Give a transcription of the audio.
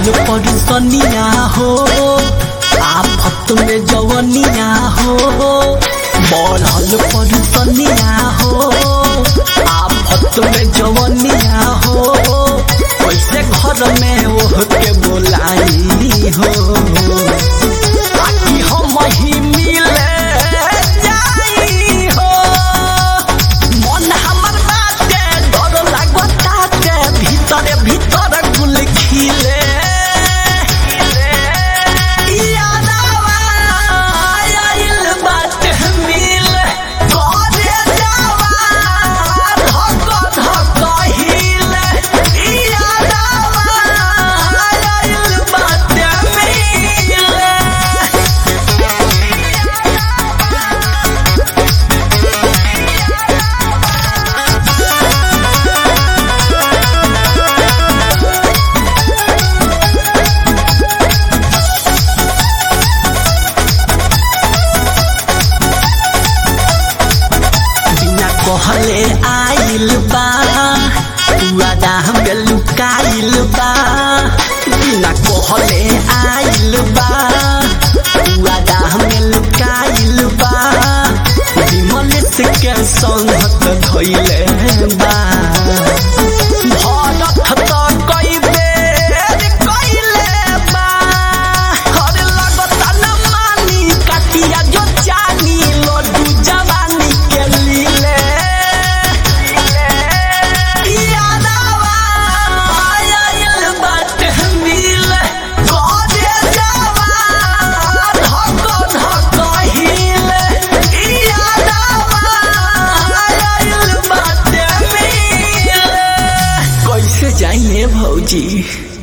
परिसनिया हो आफत में जवनिया हो बढ़ल परिसनिया हो आफत में जवनिया हो कैसे घर में ओह के बोलाई हो ताकि हम ही मिले जाई हो मन हमर बाटे डर लागताटे भीतर भीतर गुल खिले यादवा आइल बाटे मिले करे जावा धक धक हिले यादवा आइल बाटे मिले बिना कहले आइल बा वादा में लुकाइल बा बिना कहले आइल बा वादा में लुकाइल बा विमल के संगत धइले बा भरत त कई बेर कइले बा हर लगता न मानी काटिया जो जानी लड्डू जवानी के लीले यादवा आइल बाटे मिले करे जावा धक धक हिले यादवा आइल बाटे मिले कैसे जाइए भौजी